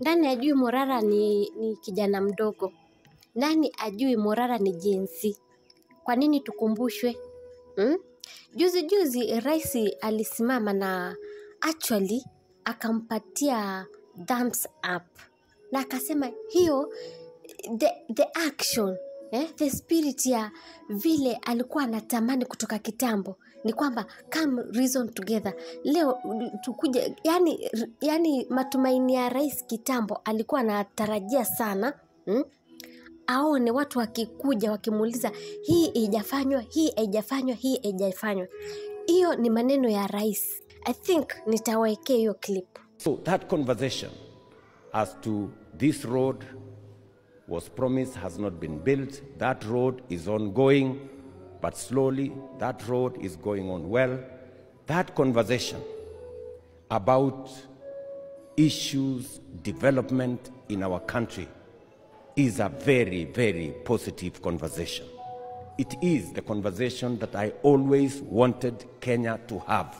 Nani ajui Morara ni, ni kijana mdogo? Nani ajui Morara ni jinsi? Kwa nini tukumbushwe? Hmm? Juzi juzi rais alisimama na actually akampatia thumbs up na akasema hiyo the, the action eh, the spirit ya vile alikuwa anatamani kutoka kitambo ni kwamba come reason together leo tukuje yani, yani matumaini ya rais kitambo alikuwa anatarajia sana hmm? aone watu wakikuja wakimuuliza hii haijafanywa hii haijafanywa hii haijafanywa hiyo ni maneno ya rais i think nitawekea hiyo clip So that conversation as to this road was promised has not been built. That road is ongoing, but slowly that road is going on well. That conversation about issues, development in our country is a very, very positive conversation. It is the conversation that I always wanted Kenya to have.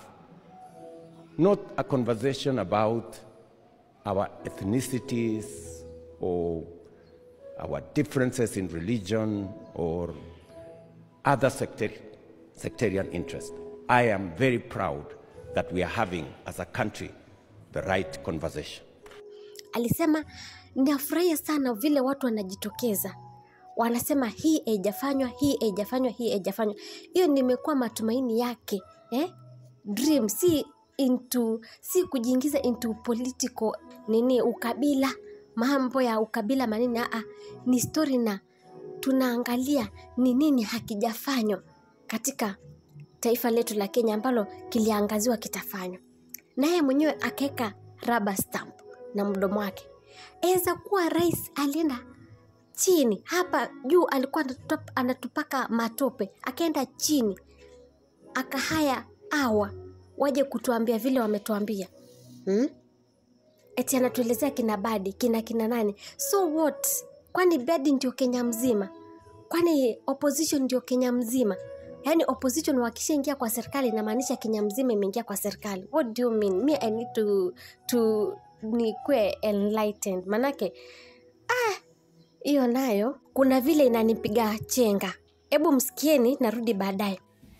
Not a conversation about our ethnicities or our differences in religion or other sectari- sectarian interests. I am very proud that we are having, as a country, the right conversation. alisema ninafurahia sana vile watu wanajitokeza wanasema hii haijafanywa hii haijafanywa hii haijafanywa hiyo nimekuwa matumaini yake eh? dream si into si kujiingiza into political nini ukabila mambo ya ukabila manini aa ni story na tunaangalia ni nini hakijafanywa katika taifa letu la kenya ambalo kiliangaziwa kitafanywa naye mwenyewe akaweka raba stamp na mdomo wake aweza kuwa rais alienda chini hapa juu alikuwa anatupa- anatupaka matope akaenda chini akahaya awa waje kutuambia vile wametuambia hmm? eti anatuelezea kina badi kina kina nani so what kwani badi ndio kenya mzima kwani opposition ndio kenya mzima yaani opposition wakishaingia kwa serikali inamaanisha kenya mzima imeingia kwa serikali what do you mean me i need to, to nikwe enlightened manake ah, hiyo nayo kuna vile inanipiga chenga hebu msikieni narudi baadaye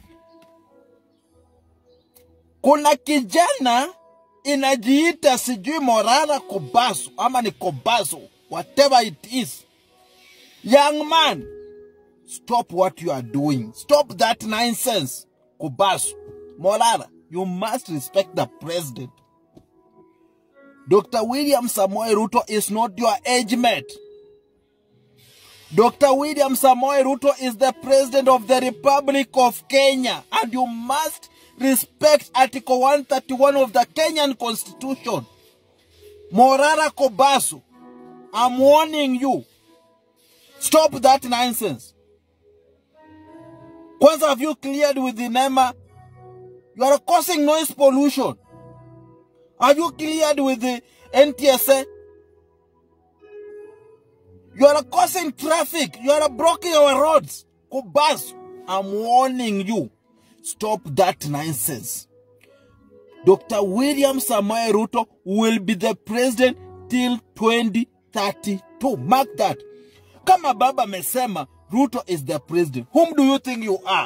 kuna kijana inajiita sijui Morara Kobaso ama ni Kobaso, whatever it is. Young man, stop what you are doing. Stop that nonsense. Kobaso, Morara, you must respect the president. Dr. William Samoei Ruto is not your age mate. Dr. William Samoei Ruto is the president of the Republic of Kenya and you must respect Article 131 of the Kenyan Constitution. Morara Kobasu, I'm warning you. Stop that nonsense. Kwanza have you cleared with the NEMA? You are causing noise pollution. Have you cleared with the NTSA? You are causing traffic. You are blocking our roads. Kobasu, I'm warning you. Stop that nonsense. Dr. William Samoei Ruto will be the president till 2032. Mark that. Kama baba amesema Ruto is the president, whom do you think you are?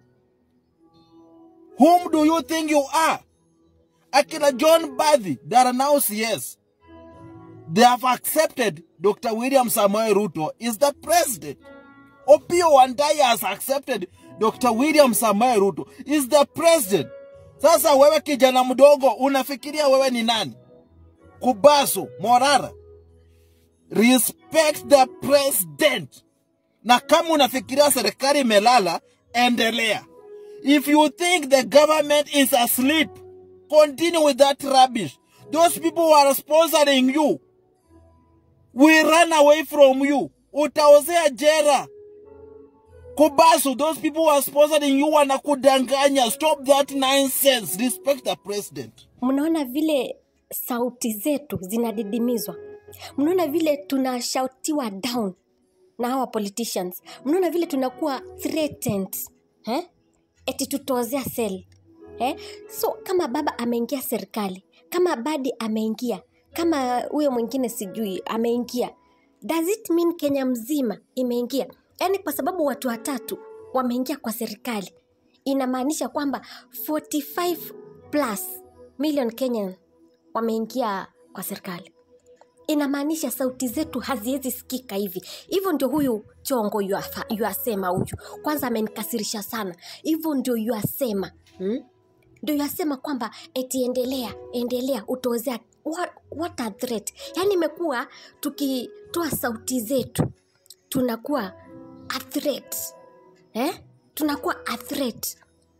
Whom do you think you are? Akina John Badhi, they are now CS. They have accepted Dr. William Samoei Ruto is the president. Opio Wandai has accepted Dr. William Samoei Ruto is the president. Sasa wewe kijana mdogo unafikiria wewe ni nani? Kubasu, Morara. Respect the president. Na kama unafikiria serikali imelala, endelea. If you think the government is asleep, continue with that rubbish. Those people who are sponsoring you will run away from you. Utaozea jera. Kubasu, those people who are sponsoring you wanakudanganya. Stop that nonsense. Respect the president. mnaona vile sauti zetu zinadidimizwa mnaona vile tunashautiwa down na hawa politicians mnaona vile tunakuwa threatened eh? eti tutozea sel eh? so kama baba ameingia serikali kama badi ameingia kama huyo mwingine sijui ameingia does it mean kenya mzima imeingia yaani kwa sababu watu watatu wameingia kwa serikali inamaanisha kwamba 45 plus million kenyan wameingia kwa serikali inamaanisha sauti zetu haziwezi sikika hivi hivyo ndio huyu chongo yuafa- yuasema huyu kwanza amenikasirisha sana hivyo ndio yuasema hmm? ndio yasema kwamba eti endelea endelea utozea what, what a threat yaani imekuwa tukitoa sauti zetu tunakuwa a threat eh? tunakuwa a threat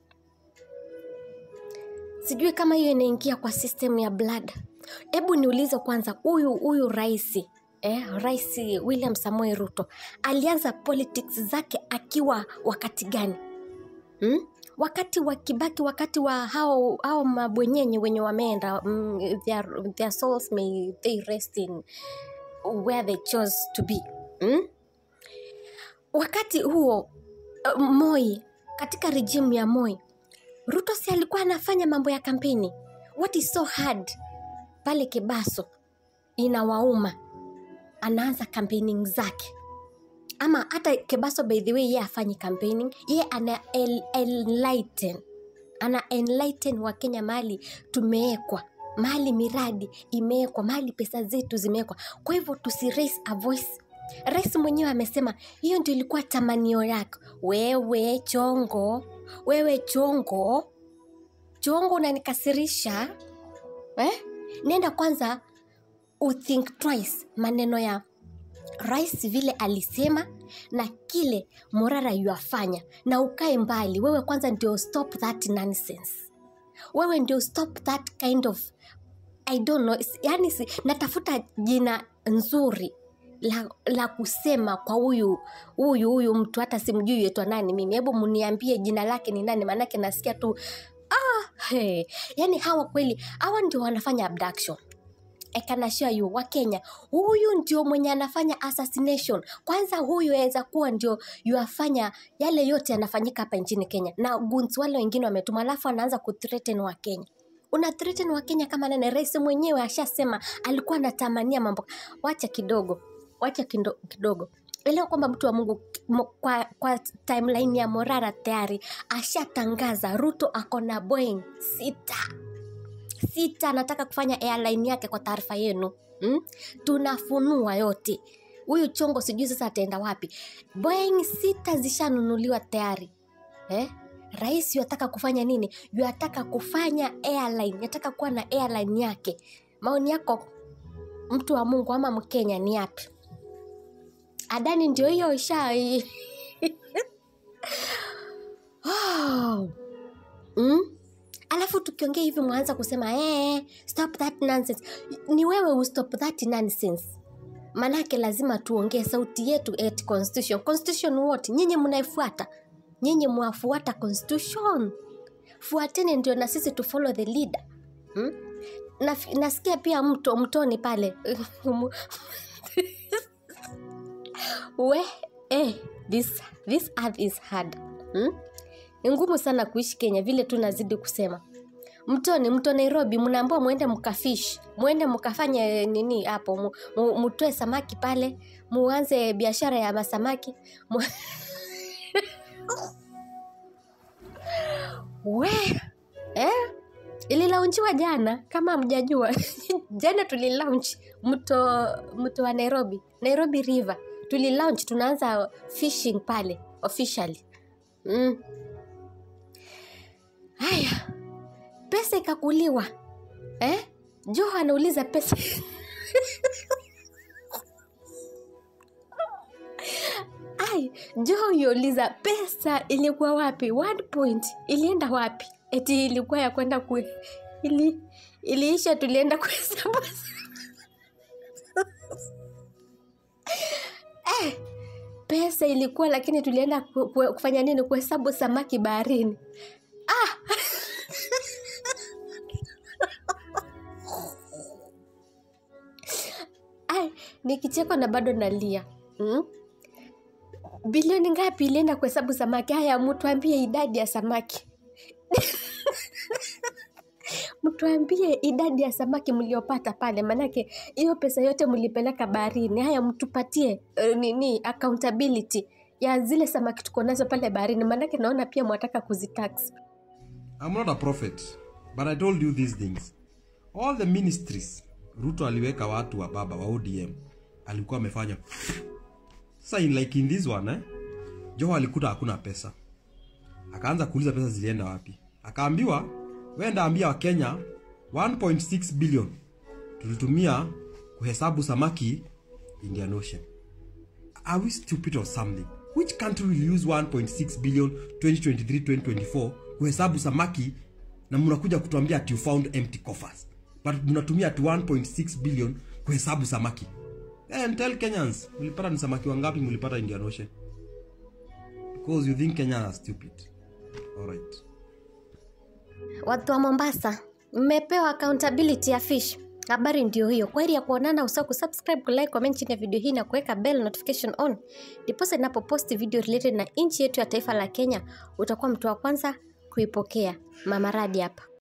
sijui kama hiyo inaingia kwa system ya blood hebu niulize kwanza huyu huyu rais eh, rais william samoei ruto alianza politics zake akiwa wakati gani hmm? wakati wa kibaki wakati wa hao, hao mabwenyenye wenye wameenda mm, their, their souls may they rest in where they chose to be hmm? wakati huo uh, moi katika rejimu ya moi ruto si alikuwa anafanya mambo ya kampeni what is so hard pale kebaso inawauma anaanza campaigning zake ama hata kebaso by the way ye afanyi campaigning ye ana el, enlighten ana enlighten wakenya mahali tumeekwa mahali miradi imewekwa mahali pesa zetu zimewekwa kwa hivyo tusi raise a voice rais mwenyewe amesema hiyo ndio ilikuwa tamanio yako wewe chongo wewe chongo chongo unanikasirisha eh? nenda kwanza uthink twice maneno ya rais vile alisema na kile morara yuafanya na ukae mbali wewe kwanza ndio stop that nonsense wewe ndio stop that kind of i don't know yani si, natafuta jina nzuri la, la kusema kwa huyu huyu huyu mtu hata simjui yetwa nani mimi hebu mniambie jina lake ni nani maanake nasikia tu ah, hey. yani hawa kweli hawa ndio wanafanya abduction I can assure you wakenya huyu ndio mwenye anafanya assassination kwanza huyu aweza kuwa ndio yuafanya yale yote yanafanyika hapa nchini kenya na guns wale wengine wametuma alafu anaanza kuthreaten wakenya una threaten wakenya kama nane rais mwenyewe ashasema alikuwa anatamania mambo wacha kidogo wacha kindo, kidogo elewa kwamba mtu wa mungu mo, kwa, kwa timeline ya morara tayari ashatangaza ruto ako na boeing sita sita anataka kufanya airline yake kwa taarifa yenu hmm? tunafunua yote huyu chongo sijui sasa ataenda wapi boeing sita zishanunuliwa tayari eh? rais yataka kufanya nini yataka kufanya airline yataka kuwa na airline yake maoni yako mtu wa mungu ama mkenya ni yapi adani ndio hiyo isha oh. mm? alafu tukiongea hivi mwanza kusema eh, stop that nonsense ni wewe ustop that nonsense manake lazima tuongee sauti yetu at constitution constitution what nyinyi mnaifuata nyinyi mwafuata constitution fuateni ndio na sisi to follow the leader hmm? na, nasikia pia mto mtoni pale we eh, this, this earth is hard hmm? ni ngumu sana kuishi kenya vile tu nazidi kusema mtoni mto nairobi mnaambua mwende mkafish mwende mkafanye nini hapo mu- mu- mutoe samaki pale muanze biashara ya masamaki mu... we eh? ililaunchiwa jana kama mjajua jana tulilaunch mto mto wa nairobi nairobi river tulilaunch tunaanza fishing pale officially mm. haya pesa ikakuliwa eh? joho anauliza pesa ai joho yuuliza pesa ilikuwa wapi one point ilienda wapi eti ilikuwa ya kwenda ku ili iliisha tulienda kuhesabu eh, pesa ilikuwa lakini tulienda ku, ku, kufanya nini kuhesabu samaki baharini ai nikichekwa na bado nalia mm? bilioni ngapi ilienda kuhesabu samaki haya mtuambie idadi ya samaki mtuambie idadi ya samaki mliopata pale, manake hiyo pesa yote mlipeleka baharini. Haya, mtupatie uh, nini accountability ya zile samaki tuko nazo pale baharini, manake naona pia mwataka kuzitax. I'm not a prophet, but I told you these things. All the ministries Ruto aliweka watu wa baba wa ODM alikuwa amefanya. Sasa in like in this one eh, Joho alikuta hakuna pesa, akaanza kuuliza pesa zilienda wapi. Akaambiwa wenda ambia Wakenya 1.6 billion tulitumia kuhesabu samaki Indian Ocean. Are we stupid or something? Which country will use 1.6 billion 2023-2024 kuhesabu samaki na mnakuja kutuambia ati you found empty coffers but mnatumia ati 1.6 billion kuhesabu samaki and tell Kenyans mlipata ni samaki wangapi mlipata Indian Ocean because you think Kenyans are stupid alright Watu wa Mombasa, mmepewa accountability ya fish. Habari ndio hiyo. Kwa heri ya kuonana, usahau kusubscribe, kulike, comment chini ya video hii na kuweka bell notification on, ndiposa ninapoposti video related na nchi yetu ya taifa la Kenya, utakuwa mtu wa kwanza kuipokea. Mama Radi hapa.